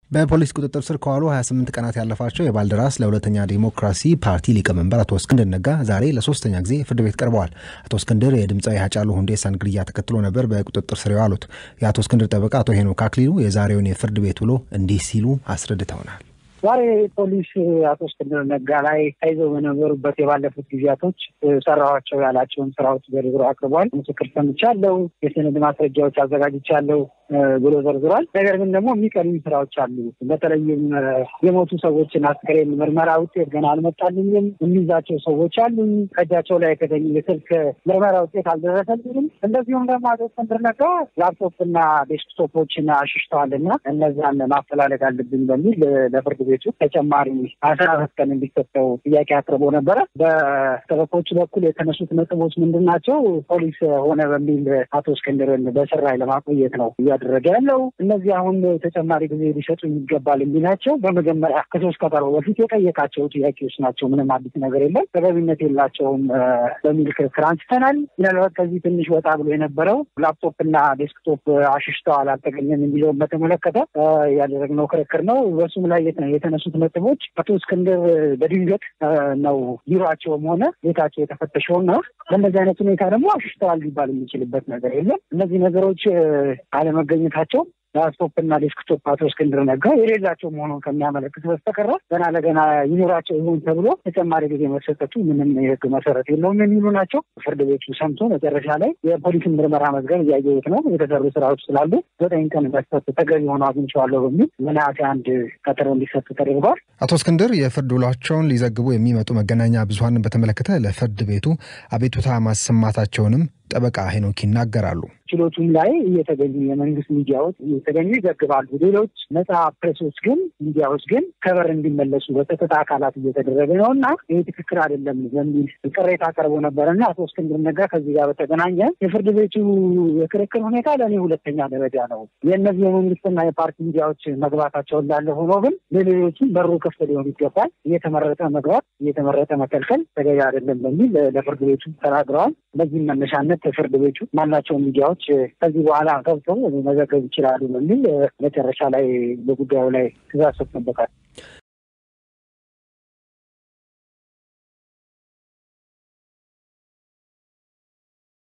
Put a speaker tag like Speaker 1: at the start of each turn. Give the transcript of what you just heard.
Speaker 1: በፖሊስ ቁጥጥር ስር ከዋሉ 28 ቀናት ያለፋቸው የባልደራስ ለሁለተኛ ዲሞክራሲ ፓርቲ ሊቀመንበር አቶ እስክንድር ነጋ ዛሬ ለሶስተኛ ጊዜ ፍርድ ቤት ቀርበዋል። አቶ እስክንድር የድምፃዊ ሃጫሉ ሁንዴሳን ግድያ ተከትሎ ነበር በቁጥጥር ስር የዋሉት። የአቶ እስክንድር ጠበቃ አቶ ሄኖክ አክሊሉ የዛሬውን የፍርድ ቤት ውሎ እንዲህ ሲሉ አስረድተውናል።
Speaker 2: ዛሬ ፖሊስ አቶ እስክንድር ነጋ ላይ ተይዘው በነበሩበት የባለፉት ጊዜያቶች ሰራኋቸው ያላቸውን ስራዎች ዘርዝሮ አቅርቧል። ምስክር ሰምቻለሁ፣ የሰነድ ማስረጃዎች አዘጋጅቻለሁ ብሎ ዘርዝሯል። ነገር ግን ደግሞ የሚቀሩ ስራዎች አሉ። በተለይም የሞቱ ሰዎችን አስክሬን ምርመራ ውጤት ገና አልመጣልኝም፣ የሚይዛቸው ሰዎች አሉኝ፣ ከእጃቸው ላይ የተገኙ የስልክ ምርመራ ውጤት አልደረሰልኝም። እንደዚሁም ደግሞ አቶ እስክንድር ነጋ ላፕቶፕና ዴስክቶፖችን አሽሽተዋልና እነዛን ማፈላለግ አለብኝ በሚል ለፍርድ ቤቱ ተጨማሪ አስራ አራት ቀን እንዲሰጠው ጥያቄ አቅርቦ ነበረ። በጠበቆቹ በኩል የተነሱት ነጥቦች ምንድን ናቸው? ፖሊስ ሆነ በሚል አቶ እስክንድርን በስር ላይ ለማቆየት ነው እያደረገ ያለው። እነዚህ አሁን ተጨማሪ ጊዜ ሊሰጡ ይገባል የሚላቸው በመጀመሪያ ከሶስት ቀጠሮ በፊት የጠየቃቸው ጥያቄዎች ናቸው። ምንም አዲስ ነገር የለም፣ ተገቢነት የላቸውም በሚል ክርክር አንስተናል። ምናልባት ከዚህ ትንሽ ወጣ ብሎ የነበረው ላፕቶፕ እና ዴስክቶፕ አሽሽተዋል አልተገኘም የሚለውን በተመለከተ ያደረግነው ክርክር ነው። በሱም ላይ የተነሱት ነጥቦች አቶ እስክንድር በድንገት ነው ቢሮቸውም ሆነ ቤታቸው የተፈተሸውን ነው። በእነዚህ አይነት ሁኔታ ደግሞ አሽሽተዋል ሊባል የሚችልበት ነገር የለም። እነዚህ ነገሮች አለመገኘታቸው ላፕቶፕ እና ዴስክቶፕ አቶ እስክንድር ነጋ የሌላቸው መሆኑን ከሚያመለክት በስተቀረ ገና ለገና ይኖራቸው ይሆን ተብሎ ተጨማሪ ጊዜ መሰጠቱ ምንም የሕግ መሰረት የለውም የሚሉ ናቸው። ፍርድ ቤቱ ሰምቶ መጨረሻ ላይ የፖሊስን ምርመራ መዝገብ እያየሁት ነው፣ የተሰሩ ስራዎች ስላሉ ዘጠኝ ቀን መስጠት ተገቢ ሆኖ አግኝቼዋለሁ በሚል ነሐሴ አንድ ቀጠሮ እንዲሰጥ ተደርጓል።
Speaker 1: አቶ እስክንድር የፍርድ ውሏቸውን ሊዘግቡ የሚመጡ መገናኛ ብዙኃንን በተመለከተ ለፍርድ ቤቱ አቤቱታ ማሰማታቸውንም ጠበቃ ሄኖክ ይናገራሉ።
Speaker 2: ችሎቱም ላይ እየተገኙ የመንግስት ሚዲያዎች እየተገኙ ይዘግባሉ። ሌሎች ነጻ ፕሬሶች ግን ሚዲያዎች ግን ከበር እንዲመለሱ በጸጥታ አካላት እየተደረገ ነው እና ይህ ትክክል አይደለም በሚል ቅሬታ ቀርቦ ነበረ እና አቶ እስክንድር ነጋ ከዚህ ጋር በተገናኘ የፍርድ ቤቱ የክርክር ሁኔታ ለእኔ ሁለተኛ ደረጃ ነው። የእነዚህ የመንግስትና የፓርቲ ሚዲያዎች መግባታቸው እንዳለ ሆኖ ግን ለሌሎችም በሩ ክፍት ሊሆን ይገባል። እየተመረጠ መግባት፣ እየተመረጠ መከልከል ተገቢ አይደለም በሚል ለፍርድ ቤቱ ተናግረዋል። በዚህም መነሻነት ፍርድ ቤቱ ማናቸውም ሚዲያዎች ከዚህ በኋላ ገብተው መዘገብ ይችላሉ በሚል መጨረሻ ላይ በጉዳዩ ላይ ትዕዛዝ ሰጥቶበታል።